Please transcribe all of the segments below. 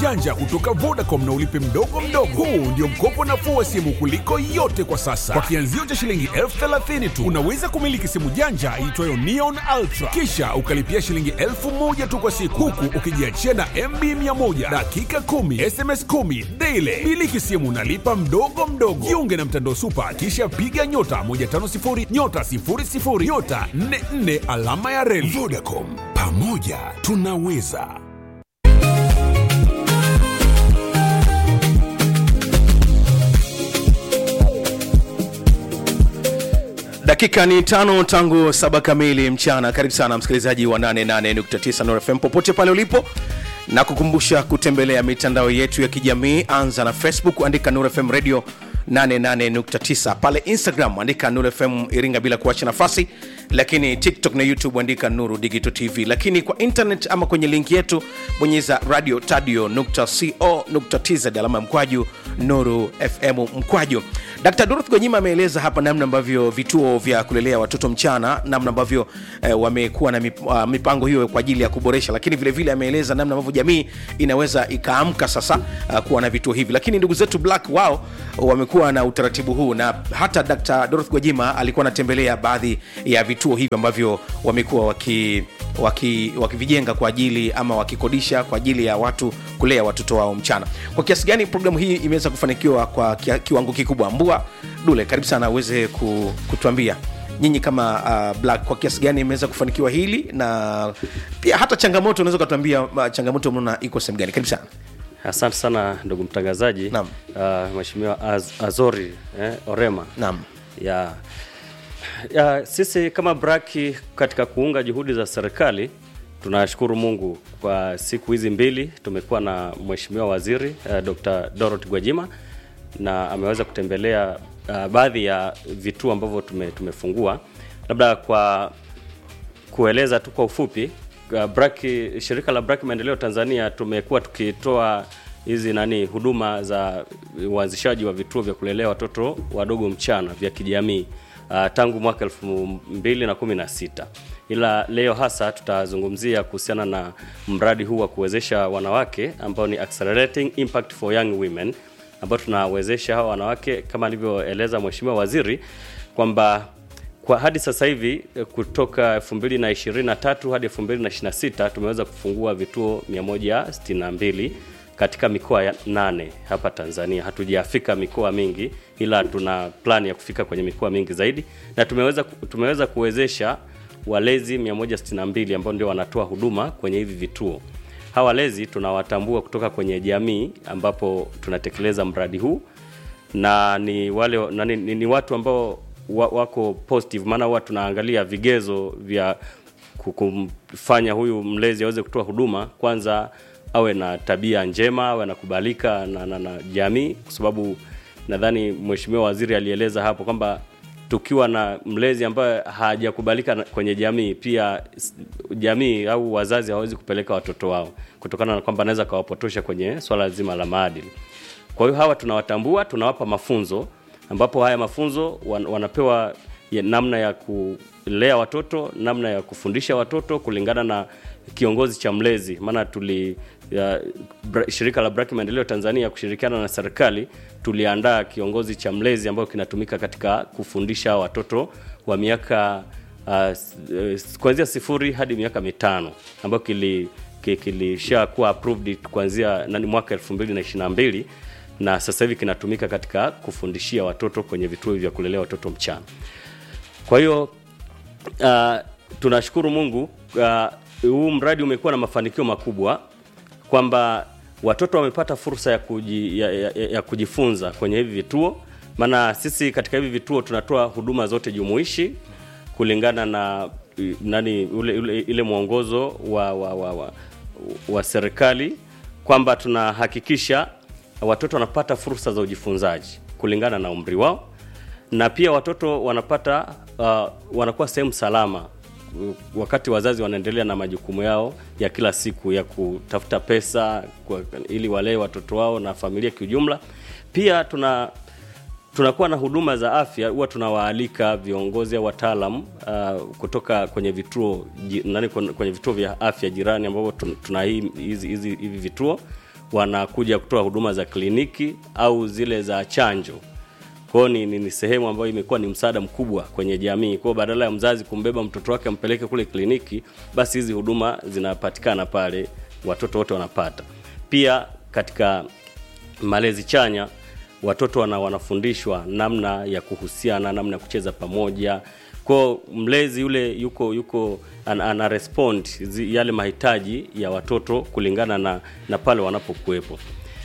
janja kutoka Vodacom na ulipe mdogo mdogo. Huu ndio mkopo nafuu wa simu kuliko yote kwa sasa. Kwa kianzio cha shilingi elfu thelathini tu unaweza kumiliki simu janja iitwayo Neon Ultra, kisha ukalipia shilingi elfu moja tu kwa siku, huku ukijiachia na MB 100 dakika 10 SMS 10 daily. Miliki simu nalipa mdogo mdogo. Jiunge na mtandao Supa, kisha piga nyota 150 nyota 00 nyota 44 alama ya reli. Vodacom, pamoja tunaweza. dakika ni tano tangu saba kamili mchana karibu sana msikilizaji wa 88.9 Nuru FM popote pale ulipo na kukumbusha kutembelea mitandao yetu ya kijamii anza na facebook andika Nuru FM radio 88.9 pale instagram andika Nuru FM iringa bila kuacha nafasi lakini tiktok na youtube andika nuru digital tv lakini kwa internet ama kwenye linki yetu bonyeza radio tadio co tz alama ya mkwaju nuru fm mkwaju dkt dorothy gonyima ameeleza hapa namna ambavyo vituo vya kulelea watoto mchana namna ambavyo eh, wamekuwa na mip, uh, mipango hiyo kwa ajili ya kuboresha lakini vile vile ameeleza namna ambavyo jamii inaweza ikaamka sasa uh, kuwa na vituo hivi lakini ndugu zetu black wao wamekuwa na utaratibu huu na hata dkt dorothy gwajima alikuwa anatembelea baadhi ya vituo hivi ambavyo wamekuwa waki wakivijenga waki, waki kwa ajili ama wakikodisha kwa ajili ya watu kulea watoto wao mchana kwa kiasi gani programu hii imeweza kufanikiwa kwa kia, kiwango kikubwa mbua dule karibu sana uweze ku, kutuambia nyinyi kama uh, black kwa kiasi gani imeweza kufanikiwa hili na pia hata changamoto unaweza ukatuambia uh, changamoto mnaona iko sehemu gani karibu sana asante sana ndugu mtangazaji Naam. uh, mweshimiwa Az, azori eh, orema naam ya ya, sisi kama braki katika kuunga juhudi za serikali tunashukuru mungu kwa siku hizi mbili tumekuwa na mheshimiwa waziri uh, dr dorot gwajima na ameweza kutembelea uh, baadhi ya vituo ambavyo tume, tumefungua labda kwa kueleza tu kwa ufupi uh, braki, shirika la braki maendeleo tanzania tumekuwa tukitoa hizi nani huduma za uanzishaji wa vituo vya kulelea watoto wadogo mchana vya kijamii uh, tangu mwaka 2016 ila leo hasa tutazungumzia kuhusiana na mradi huu wa kuwezesha wanawake ambao ni accelerating impact for young women ambao tunawezesha hawa wanawake kama alivyoeleza mheshimiwa waziri kwamba kwa hadi sasa hivi eh, kutoka 2023 hadi 2026 tumeweza kufungua vituo 162 katika mikoa ya nane hapa Tanzania. Hatujafika mikoa mingi, ila tuna plani ya kufika kwenye mikoa mingi zaidi, na tumeweza tumeweza kuwezesha walezi 162 ambao ndio wanatoa huduma kwenye hivi vituo. Hawa walezi tunawatambua kutoka kwenye jamii ambapo tunatekeleza mradi huu na ni wale na ni, ni, ni watu ambao wa, wako positive, maana huwa tunaangalia vigezo vya ku- kumfanya huyu mlezi aweze kutoa huduma. Kwanza awe na tabia njema, awe anakubalika na, na, na jamii, kwa sababu nadhani mheshimiwa waziri alieleza hapo kwamba tukiwa na mlezi ambaye hajakubalika na- kwenye jamii, pia s- jamii au wazazi hawawezi kupeleka watoto wao kutokana na kwamba anaweza akawapotosha kwenye swala zima la maadili. Kwa hiyo hawa tunawatambua, tunawapa mafunzo ambapo haya mafunzo wan, wanapewa ya namna ya kulea watoto, namna ya kufundisha watoto kulingana na kiongozi cha mlezi. Maana tuli ya, bra, shirika la Braki Maendeleo Tanzania kushirikiana na serikali tuliandaa kiongozi cha mlezi ambayo kinatumika katika kufundisha hawa watoto wa miaka uh, s- eh, kuanzia sifuri hadi miaka mitano ambayo kili ki- kilishakuwa approved kuanzia nani mwaka 2022 na sasa hivi kinatumika katika kufundishia watoto kwenye vituo vya kulelea watoto mchana. Kwa hiyo uh, tunashukuru Mungu uh, huu mradi umekuwa na mafanikio makubwa kwamba watoto wamepata fursa ya, kuji, ya, ya, ya kujifunza kwenye hivi vituo, maana sisi katika hivi vituo tunatoa huduma zote jumuishi kulingana na i- nani ule, ule, ile mwongozo wa, wa, wa, wa, wa serikali kwamba tunahakikisha watoto wanapata fursa za ujifunzaji kulingana na umri wao na pia watoto wanapata uh, wanakuwa sehemu salama uh, wakati wazazi wanaendelea na majukumu yao ya kila siku ya kutafuta pesa kwa, ili walee watoto wao na familia kiujumla. Pia tuna tunakuwa na huduma za afya, huwa tunawaalika viongozi au wataalam uh, kutoka kwenye vituo ji, nani, kwenye kwenye vituo vya afya jirani ambapo tun- tuna hii- hizi hizi hivi vituo wanakuja kutoa huduma za kliniki au zile za chanjo kwao ni, ni, ni sehemu ambayo imekuwa ni msaada mkubwa kwenye jamii kwao badala ya mzazi kumbeba mtoto wake ampeleke kule kliniki basi hizi huduma zinapatikana pale watoto wote wanapata pia katika malezi chanya watoto wana, wanafundishwa namna ya kuhusiana namna ya kucheza pamoja kwao mlezi yule yuko yuko ana, ana respond zi- yale mahitaji ya watoto kulingana na, na pale wanapokuwepo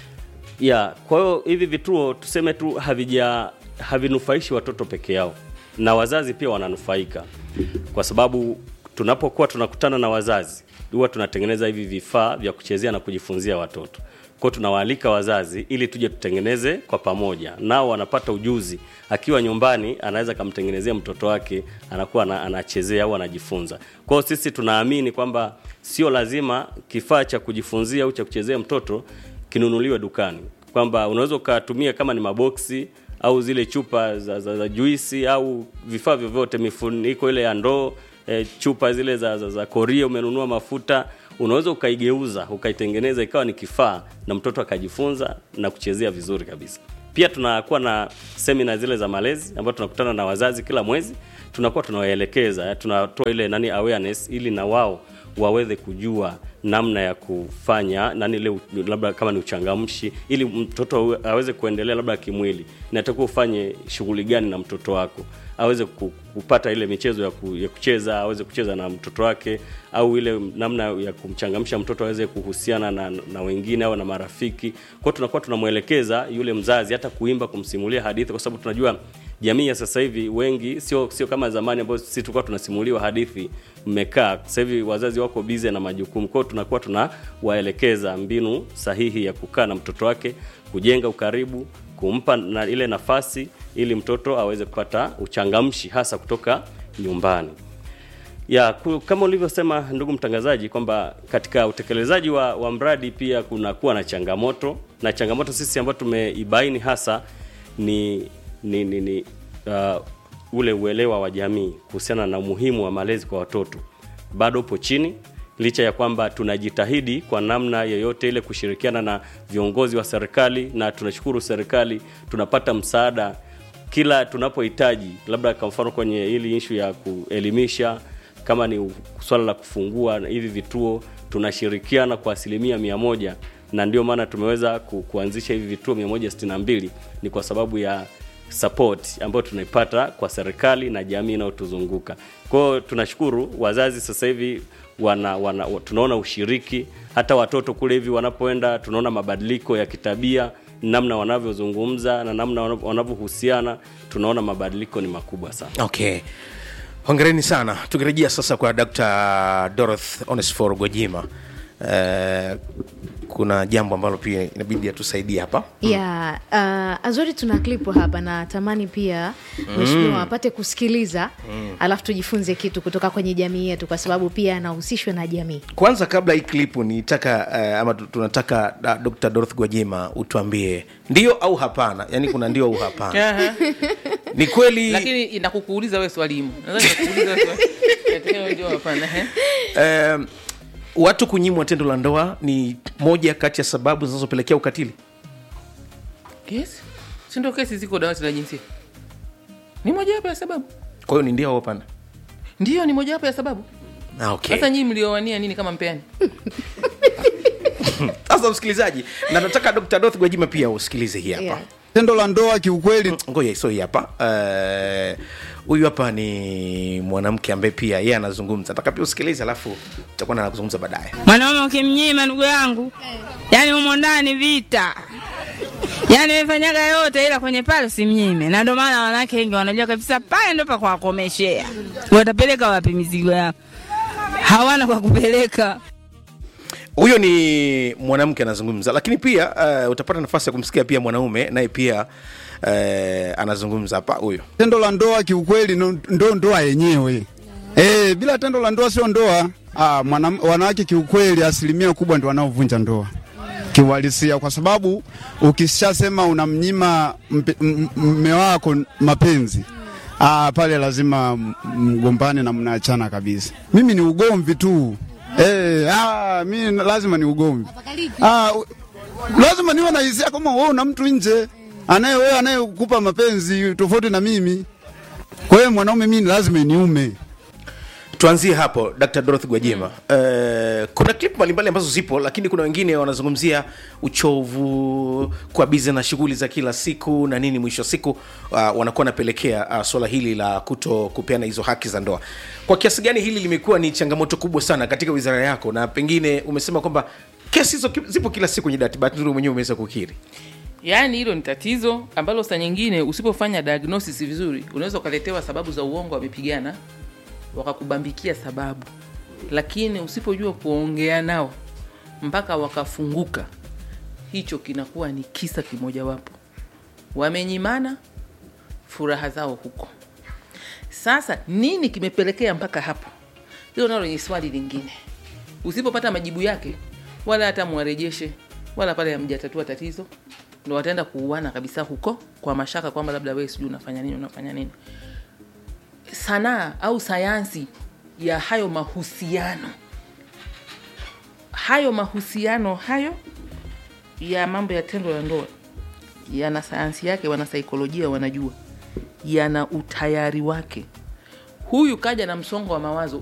ya kwa hiyo hivi vituo tuseme tu havija havinufaishi watoto peke yao na wazazi pia wananufaika kwa sababu tunapokuwa tunakutana na wazazi huwa tunatengeneza hivi vifaa vya kuchezea na kujifunzia watoto kwao tunawaalika wazazi ili tuje tutengeneze kwa pamoja nao wanapata ujuzi akiwa nyumbani anaweza akamtengenezea mtoto wake anakuwa ana- anachezea au anajifunza kwao sisi tunaamini kwamba sio lazima kifaa cha kujifunzia au cha kuchezea mtoto kinunuliwe dukani kwamba unaweza ukatumia kama ni maboksi au zile chupa za, za, za juisi au vifaa vyovyote mifuniko ile ya ndoo e, chupa zile za, za, za koria umenunua mafuta unaweza ukaigeuza ukaitengeneza ikawa ni kifaa na mtoto akajifunza na kuchezea vizuri kabisa pia tunakuwa na semina zile za malezi ambayo tunakutana na wazazi kila mwezi tunakuwa tunawaelekeza tunatoa ile nani awareness ili na wao waweze kujua namna ya kufanya nani ile u- labda kama ni uchangamshi ili mtoto awe- aweze kuendelea labda kimwili natakiwa ufanye shughuli gani na mtoto wako aweze ku- kupata ile michezo ya, ku, ya kucheza aweze kucheza na mtoto wake au ile namna ya kumchangamsha mtoto aweze kuhusiana na, na wengine au na marafiki kwao tunakuwa tunamwelekeza yule mzazi hata kuimba kumsimulia hadithi kwa sababu tunajua jamii ya sasa hivi wengi sio sio kama zamani ambayo sisi tulikuwa tunasimuliwa hadithi mmekaa sasa hivi wazazi wako bize na majukumu kwao tunakuwa tunawaelekeza mbinu sahihi ya kukaa na mtoto wake kujenga ukaribu kumpa na ile nafasi ili mtoto aweze kupata uchangamshi hasa kutoka nyumbani ya ku, kama ulivyosema ndugu mtangazaji kwamba katika utekelezaji wa, wa mradi pia kunakuwa na changamoto na changamoto sisi ambayo tumeibaini hasa ni ni, ni, ni uh, ule uelewa wa jamii kuhusiana na umuhimu wa malezi kwa watoto bado upo chini licha ya kwamba tunajitahidi kwa namna yoyote ile kushirikiana na viongozi wa serikali na tunashukuru serikali tunapata msaada kila tunapohitaji labda kwa mfano kwenye hili ishu ya kuelimisha kama ni u- swala la kufungua hivi vituo tunashirikiana kwa asilimia mia moja na ndio maana tumeweza ku, kuanzisha hivi vituo 162 ni kwa sababu ya support ambayo tunaipata kwa serikali na jamii inayotuzunguka kwao tunashukuru wazazi sasa hivi wana, wana, wa- tunaona ushiriki hata watoto kule hivi wanapoenda tunaona mabadiliko ya kitabia namna wanavyozungumza na namna wanavyo- wanavyohusiana tunaona mabadiliko ni makubwa sana okay hongereni sana tukirejea sasa kwa dr doroth onesfor gwajima uh, kuna jambo ambalo pia inabidi atusaidie hapa ya uh, azori tuna klipu hapa na tamani pia mheshimiwa apate kusikiliza alafu tujifunze kitu kutoka kwenye jamii yetu kwa sababu pia anahusishwa na jamii kwanza kabla hii klipu nitaka uh, ama tu- tunataka uh, dr doroth gwajima utuambie ndio au hapana yaani kuna ndio au hapana Aha. ni kweli lakini inakukuuliza we swalimu Nadhani inakuuliza we swali- Inatakiwa ndio hapana ehe. um, watu kunyimwa tendo la ndoa ni moja kati ya sababu zinazopelekea ukatili yes si ndio kesi ziko dawati la jinsia ni mojawapo ya sababu kwa hiyo ni ndio au hapana ndiyo ni mojawapo ya sababu Ah, okay. sasa nyii mliowania nini kama mpeani sasa msikilizaji na nataka dr doth gwajima pia usikilize hii hapa Yeah. tendo la ndoa kiukweli ngoja so hii hapa Eh, huyu hapa ni mwanamke ambaye pia yeye anazungumza nataka pia usikilize alafu tutakuwa na kuzungumza baadaye mwanaume ukimnyima ndugu yangu yani humo ndani vita yani mefanyaga yote ila kwenye pale simnyime na ndio maana wanawake wengi wanajua kabisa pale ndo pa kuwakomeshea watapeleka wapi mizigo yao hawana kwa kupeleka huyo ni mwanamke anazungumza lakini pia uh, utapata nafasi ya kumsikia pia mwanaume naye pia uh, anazungumza hapa huyo tendo la ndoa kiukweli ndo ndo ndoa yenyewe e, bila tendo la ndoa sio ndoa ah, mwana, wanawake kiukweli asilimia kubwa ndio wanaovunja ndoa kiuhalisia kwa sababu ukishasema unamnyima mpe- m- m- mme wako mapenzi ah, pale lazima m- mgombane na mnaachana kabisa mimi ni ugomvi tu Eh, ah, mi lazima ni ugomvi ah, u- lazima niwe na hisia kama wewe una mtu nje anaye wewe anayekupa mapenzi tofauti na mimi. Kwa hiyo mwanaume mimi lazima niume. tuanzie hapo dr dorothy gwajima mm. uh, kuna clip mbalimbali ambazo zipo lakini kuna wengine wanazungumzia uchovu kwa bize na shughuli za kila siku na nini mwisho wa siku uh, wanakuwa wanapelekea uh, swala hili la kuto kupeana hizo haki za ndoa kwa kiasi gani hili limekuwa ni changamoto kubwa sana katika wizara yako na pengine umesema kwamba kesi hizo ki- zipo kila siku kwenye dati bahati nzuri mwenyewe umeweza kukiri yaani hilo ni tatizo ambalo saa nyingine usipofanya diagnosis vizuri unaweza ukaletewa sababu za uongo wamepigana wakakubambikia sababu lakini usipojua kuongea nao mpaka wakafunguka hicho kinakuwa ni kisa kimojawapo wamenyimana furaha zao huko sasa nini kimepelekea mpaka hapo hilo nalo ni swali lingine usipopata majibu yake wala hata mwarejeshe wala pale hamjatatua tatizo ndo wataenda kuuana kabisa huko kwa mashaka kwamba labda wewe sijui unafanya nini unafanya nini sanaa au sayansi ya hayo mahusiano hayo mahusiano hayo ya mambo ya tendo la ndoa yana sayansi yake wanasaikolojia wanajua yana utayari wake huyu kaja na msongo wa mawazo